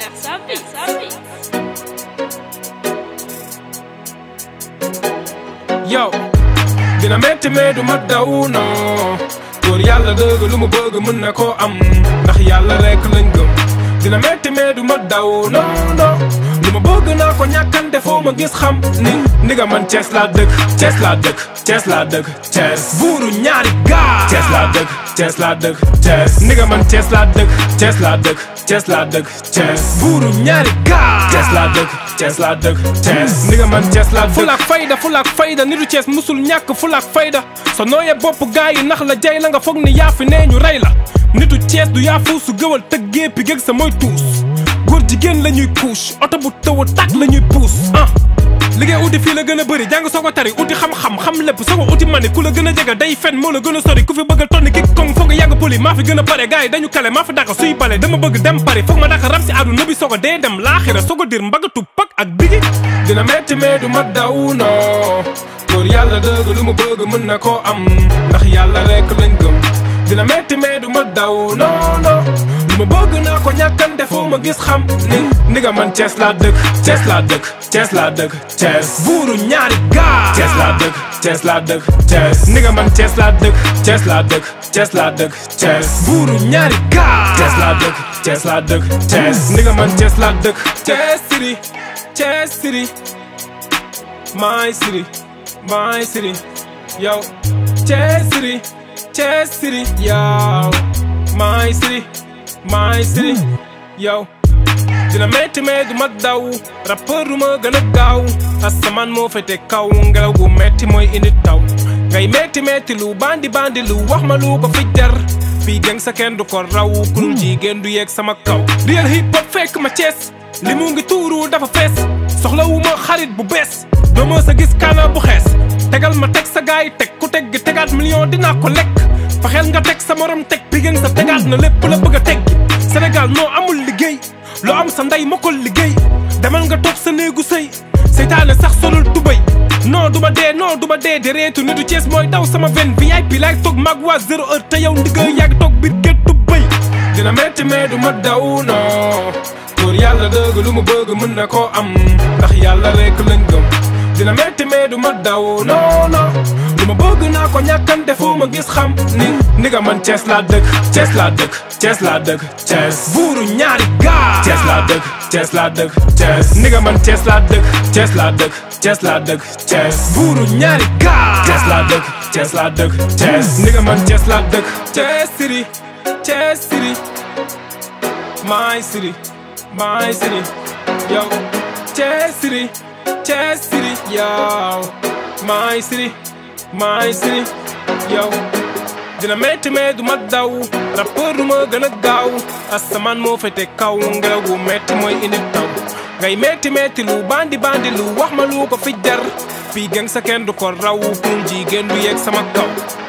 Sabi, sabi. yow dina metti mais du ma daw non góor yàlla dëgg lu mu bëgg mën na koo am ndax yàlla rek lañ gëm dina metti mais du ma daw non non lu ma bëgg naa ko ñàkkante foo ma gis xam ni ni nga man Cees laa dëkk Cees laa dëkk Cees laa dëkk Cees buuru ñaari gaa Cees laa dëkk Cees laa dëkk Cees ni nga man Cees laa dëkk Cees laa dëkk Cees laa dëkk Cees buuru ñaari gaa Cees laa dëkk Cees laa dëkk Cees ni nga man Cees laa dëkk fulaak fayda fulaak fayda nitu Cees musul ñàkk fulaak fayda sa nooyee bopp gaa yi nax la jay la nga foog ni yaa fi nee ñu rey la nitu Cees du yaa fuusu gëwal tëggee pi géeg sa mooy tuus góor jigéen la ñuy couche oto bu taw a tàkk la ñuy puus ah liggéey uti fii la gën a bëri jàng soo ko tari uti xam-xam xam lépp soo ko uti mani ku la gën a jege day fen moo la gën a sori ku fi bëgg a tonni ki kong foog nga yàgg poli maa fi gën a pare gars yi dañu kale maa fi dàq suy bale dama bëgg dem pari foog ma dàq rab si àdduna bi soo ko dee dem laaxira soo ko dir mbagatu pak ak bigi dina metti mais du ma daw non góor yàlla dëgg lu mu bëgg mën na koo am ndax yàlla rek lañ gëm dina metti mais du ma daw non non lu ma bëgg naa ko ñàkkante foo ma gis xam ni ni nga man Cees laa dëkk Cees laa dëkk Cees laa dëkk Cees buuru ñaari gaa Cees laa dëkk Cees laa dëkk Cees ni nga man Cees laa dëkk Cees laa dëkk Cees laa dëkk Cees buuru ñaari gaa Cees laa dëkk Cees laa dëkk Cees ni nga man Cees laa dëkk Cees city Cees city my city my city yow Cees city Cees city yow my city my city yow dina metti mais du ma daw rappeur du ma gën a gaaw asamaan moo fete kaw ngelaw gu metti mooy indi taw ngay metti metti lu bandi bandi lu wax ma lu ko fi jar fii geng sa kenn du ko raw kurul jigéen du yeeg sama kaw real hip hop fekk ma Cees li mu ngi tuuru dafa fees soxlawu ma xarit bu bees doo ma sa gis kaana bu xees tegal ma teg sa gaay teg ku teg gi tegaat million dinaa ko lekk faxeel nga teg sa morom teg bi gën sa tegaat na lépp la bëgg a teg Sénégal noo amul liggéey loo am sa ndey ma ko liggéey demal nga toog sa néegu sëy seytaane sax solul tubay non duma dee non duma dee de reetu nitu Cees mooy daw sama ven VIP laay toog mag waa zéro heure te yow ndigga yàgg toog biir gétt tubay dina metti mais du ma daw non góor yàlla dëgg lu mu bëgg mën na koo am ndax yàlla rek lañ gëm dina metti mais du ma daw non non lu ma bëgg naa ko ñàkkante foo ma gis xam ni ni nga man Cees laa dëkk Cees laa dëkk Cees laa dëkk Cees buuru ñaari gaa Cees laa dëkk Cees laa dëkk Cees ni nga man Cees laa dëkk Cees laa dëkk Cees laa dëkk Cees buuru ñaari gaa Cees laa dëkk Cees laa dëkk Cees ni nga man Cees laa dëkk Cees city Cees city my city my city yow Cees city Cees city yow my city my city yow dina metti mais du ma daw rappeur du ma gën a gaaw asamaan moo fete kaw ngelaw gu metti mooy indi taw ngay metti metti lu bandi bandi lu wax ma lu ko fi jar fii geng sa kenn du ko raw pour jigéen du yeeg sama kaw